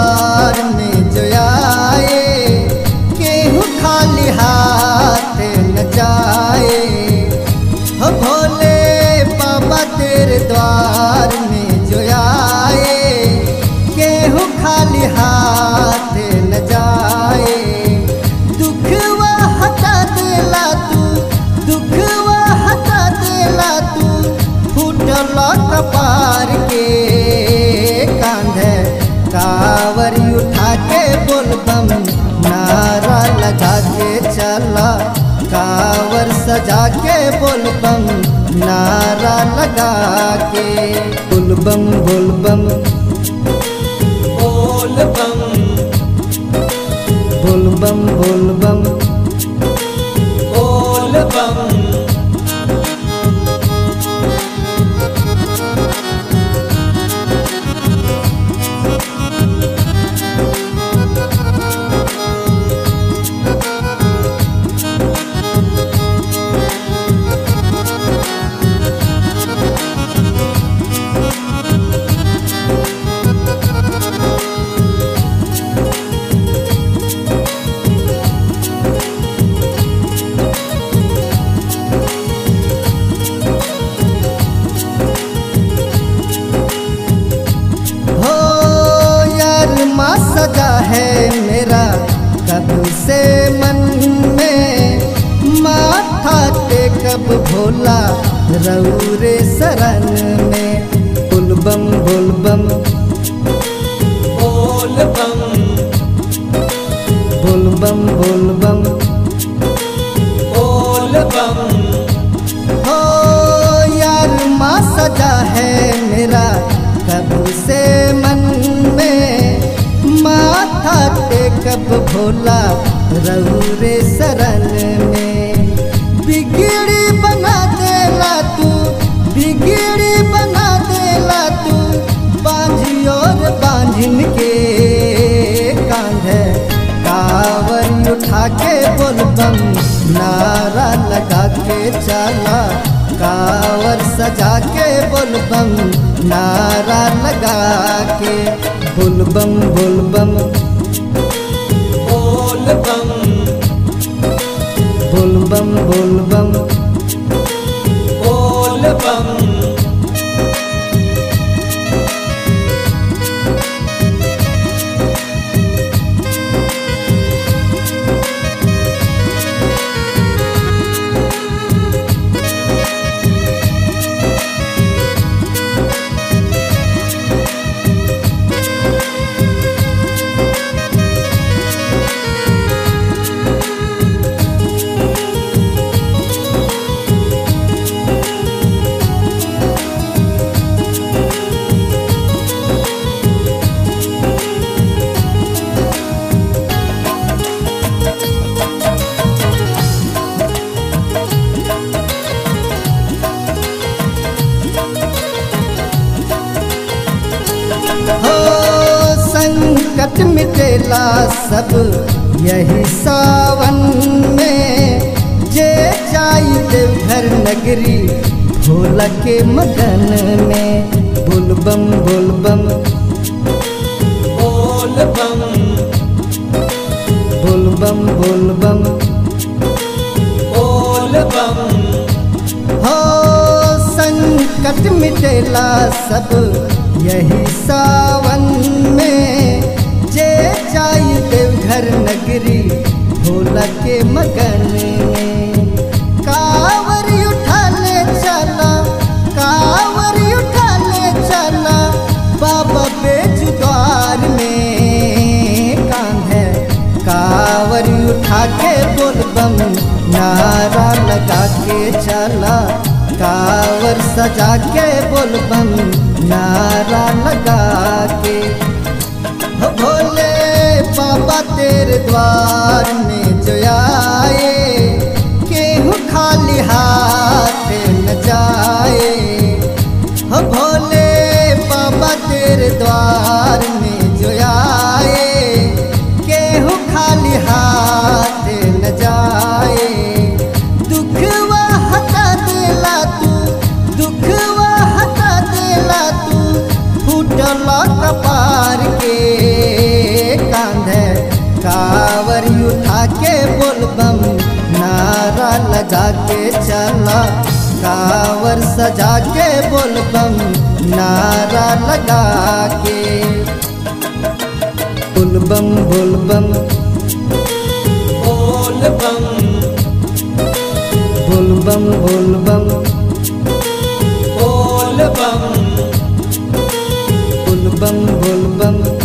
द्वार में जो आए केहू खाली हाथ न जाए हो भोले बाबा तेरे द्वार में जो आए केहू खाली हाथ न जाए दुखवा हटा देला तू दुखवा हटा देला तू फूटल कपार के कांधे कावरी उठा के बोलबम नारा लगा के चला कावर सजा के बोलबम नारा लगा के बोलबम बोलबम बोल बम बोलबम बोलबम बोल बम हो यार माँ सजा है मेरा कब से मन में माथा टेकब भोला रौरे शरण में बुलबम बुलबम बोल बम बुलबम बुलबम बोल बम हो यार माँ सजा है मेरा कब से मन में माथा टेकब भोला रौरे शरण में बिगड़ी बना देला तू बिगड़ी बना देला तू बांझियोर बांझिन के कांधे कावर उठा के बोलबम नारा लगा के चला कावर सजा के बोलबम नारा लगा के बोलबम बोलबम बोल बम बोलबम बोलबम बोल बम हो संकट मिटेला सब यही सावन में जे जाई देवघर नगरी भोला के मगन में बोलबम बोलबम बोल बम बोलबम बोलबम बोल बम हो संकट मिटेला सब यही सावन में जे जाई देवघर नगरी भोला के मगन में कावर उठा ले चला कावर उठा ले चला बाबा बेजुद्वार में कांधे कावर उठा के बोलबम नारा लगा के चला कावर सजा के बोलबम नारा लगा के हो भोले बाबा तेरे द्वार में जो आए केहू खाली हाथ न जाए हो भोले बाबा तेरे द्वार में जो आए केहू खाली हाथ न जाए दुखवा हटा देला तू दुखवा हटा देला तू फूटल कपार के सजा के चला कावर सजा के बोलबम नारा लगा के बोलबम बोलबम बोल बम बोलबम बोलबम बोल बम बोलबम बोलबम